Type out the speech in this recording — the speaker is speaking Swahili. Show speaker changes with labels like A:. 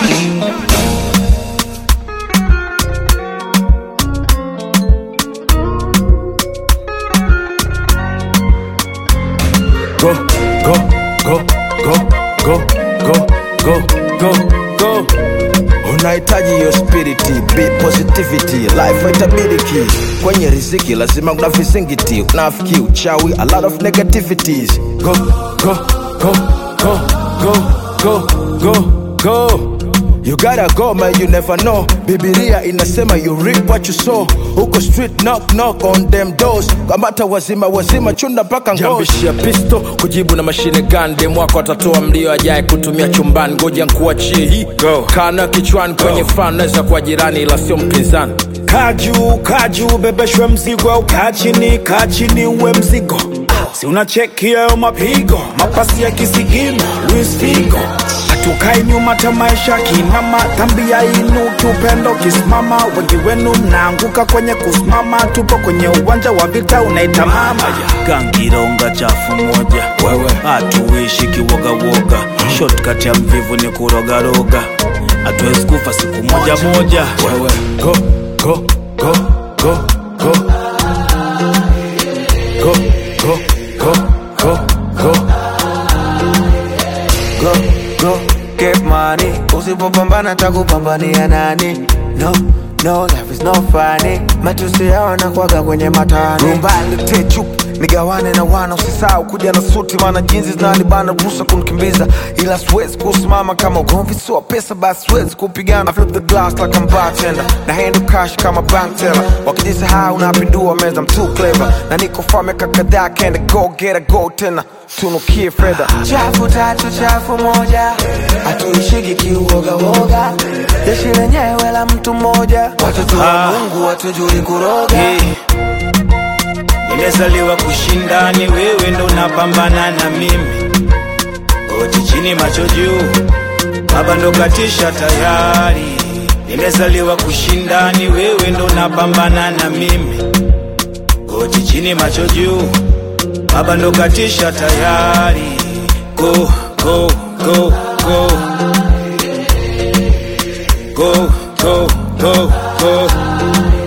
A: Go, go, go, go, go, go, go, go, go. Unahitaji hiyo spiriti, be positivity, life haitabiriki. Kwenye riziki lazima kuna vizingiti, unafiki, uchawi, a lot of negativities. Go, go, go, go, go, go, go, go. You gotta go man, you never know. Bibilia inasema you reap what you sow. Huko street knock knock on them doors. Kamata wazima wazima chunda mpaka ngozi.
B: jambishia pisto kujibu na mashine gun dem wako atatoa mlio ajaye kutumia chumbani ngoja nkuachie hii
A: Go.
B: kana kichwani kwenye fan naweza kuwa jirani ila sio mpinzani
C: Kaju, kaju, bebeshwe mzigo au kaa chini, kaa chini uwe mzigo. Si unacheki hayo mapigo, mapasi ya kisigino, Luis Figo. Hatukai nyuma ta maisha kinama, dhambi ya inuki, upendo kisimama. Wengi wenu mnaanguka kwenye kusimama, tupo kwenye uwanja wa vita unaita mama. Gangironga chafu moja,
A: Wewe.
C: hatuishi kiwogawoga. Shortcut ya mvivu ni kurogaroga, hatuwezi kufa siku moja moja.
A: Wewe. Go, go, go, go, go. Go, go, go, go, go.
D: go, go, get money. Usipopambana takupambania nani? No, no, life is no funny. Matusi yao nakwaga kwenye matani. Rumbali techu nigawane na wana, usisahau kuja na suti, maana jinsi zinanibana ruhusa kunikimbiza, ila siwezi kusimama kama ugomvi sio pesa, basi siwezi kupigana. I flip the glass like I'm bartender, na handle cash kama bank teller. Wakijisahau napindua meza, I'm too clever, na niko far miaka kadhaa, can't go get a go tena tunukie fedha chafu tatu chafu moja hatuishiki kiuogawoga jeshi lenyewe la mtu mmoja watoto wa
C: Ah.
D: mungu watujui kuroga
C: Hey. Nimezaliwa kushinda, ni wewe ndo unapambana na mimi. Goti chini, macho juu, baba ndo katisha tayari. Nimezaliwa kushinda, ni wewe ndo unapambana na mimi. Goti chini, macho juu, baba ndo katisha tayari. Go, go, go, go. Go, go, go, go.